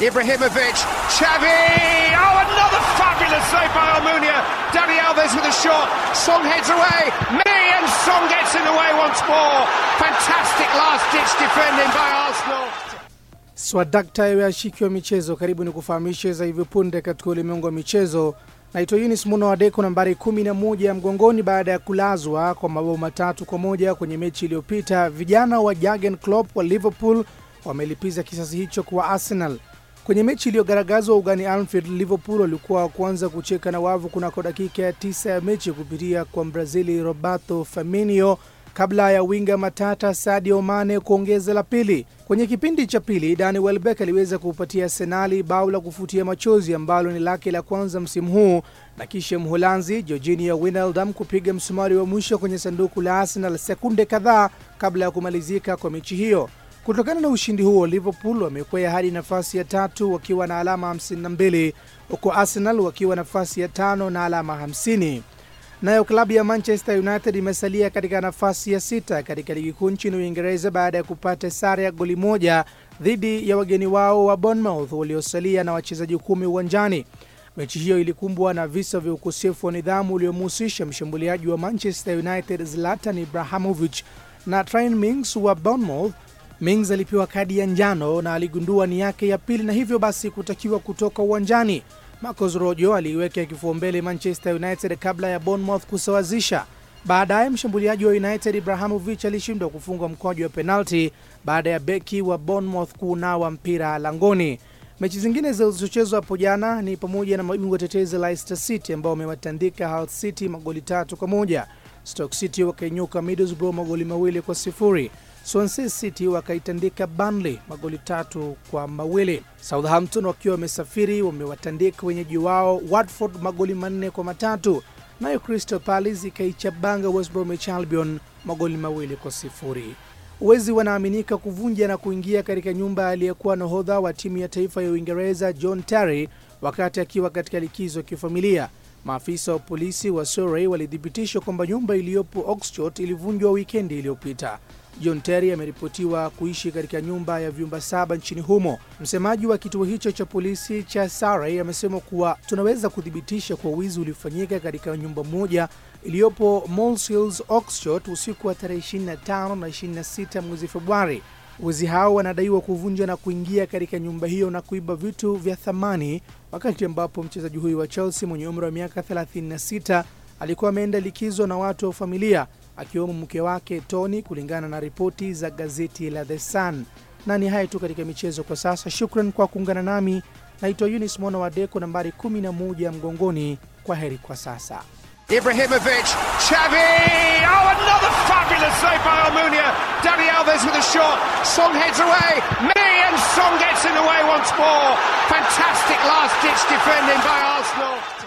Ibrahimovic, Xavi! Oh, another fabulous save by Almunia. Dani Alves with a shot. Song heads away. Me and Song gets in the way once more. Fantastic last-ditch defending by Arsenal. Swadakta ya washiki wa michezo, karibu ni kufahamishe za hivi punde katika ulimwengu wa michezo. Naitwa Yunis Muno wa Deko, nambari 11 mgongoni baada ya kulazwa kwa mabao matatu kwa moja kwenye mechi iliyopita. Vijana wa Jurgen Klopp wa Liverpool wamelipiza kisasi hicho kwa Arsenal. Kwenye mechi iliyogaragazwa ugani Anfield, Liverpool walikuwa wa kwanza kucheka na wavu kunako dakika ya tisa ya mechi kupitia kwa Mbrazili Roberto Firmino kabla ya winga matata Sadio Mane kuongeza la pili. Kwenye kipindi cha pili, Danny Welbeck aliweza kuupatia Arsenali bao la kufutia machozi ambalo ni lake la kwanza msimu huu, na kisha Mholanzi Georginio Wijnaldum kupiga msumari wa mwisho kwenye sanduku la Arsenal sekunde kadhaa kabla ya kumalizika kwa mechi hiyo. Kutokana na ushindi huo, Liverpool wamekwea hadi nafasi ya tatu wakiwa na alama 52 huku Arsenal wakiwa nafasi ya tano na alama 50. Nayo klabu ya Manchester United imesalia katika nafasi ya sita katika ligi kuu nchini Uingereza baada ya kupata sare ya goli moja dhidi ya wageni wao wa Bournemouth waliosalia na wachezaji kumi uwanjani. Mechi hiyo ilikumbwa na visa vya ukosefu wa nidhamu uliomhusisha mshambuliaji wa Manchester United Zlatan Ibrahimovic na Trent Mings wa Bournemouth. Mings alipewa kadi ya njano na aligundua ni yake ya pili na hivyo basi kutakiwa kutoka uwanjani. Marcos Rojo aliiweka kifua mbele Manchester United kabla ya Bournemouth kusawazisha. Baadaye mshambuliaji wa United Ibrahimovic alishindwa kufunga mkwaju wa penalti baada ya beki wa Bournemouth kuunawa mpira langoni. Mechi zingine zilizochezwa hapo jana ni pamoja na mabingwa tetezi Leicester City ambao wamewatandika Hull City magoli tatu kwa moja. Stoke City wakainyuka Middlesbrough magoli mawili kwa sifuri. Swansea City wakaitandika Burnley magoli tatu kwa mawili. Southampton wakiwa wamesafiri wamewatandika wenyeji wao Watford magoli manne kwa matatu. Nayo Crystal Palace ikaichabanga West Bromwich Albion magoli mawili kwa sifuri. Wezi wanaaminika kuvunja na kuingia katika nyumba aliyekuwa nahodha wa timu ya taifa ya Uingereza John Terry wakati akiwa katika likizo ya kifamilia. Maafisa wa polisi wa Surrey walithibitisha kwamba nyumba iliyopo Oxford ilivunjwa wikendi iliyopita. John Terry ameripotiwa kuishi katika nyumba ya vyumba saba nchini humo. Msemaji wa kituo hicho cha polisi cha Surrey amesema kuwa tunaweza kuthibitisha kuwa wizi ulifanyika katika nyumba moja iliyopo Moles Hills, Oxford usiku wa tarehe 25 na 26 mwezi Februari. Wezi hao wanadaiwa kuvunja na kuingia katika nyumba hiyo na kuiba vitu vya thamani, wakati ambapo mchezaji huyu wa Chelsea mwenye umri wa miaka 36 alikuwa ameenda likizo na watu wa familia akiwemo mke wake Tony, kulingana na ripoti za gazeti la The Sun. Na ni haya tu katika michezo kwa sasa. Shukran kwa kuungana nami, naitwa Yunis Mwana wa Deko, nambari 11 mgongoni. Kwa heri kwa sasa. Ibrahimovic, Xavi! Oh, another fabulous save by Almunia. Dani Alves with a shot. Song heads away. Me and Song gets in the way once more. Fantastic last-ditch defending by Arsenal.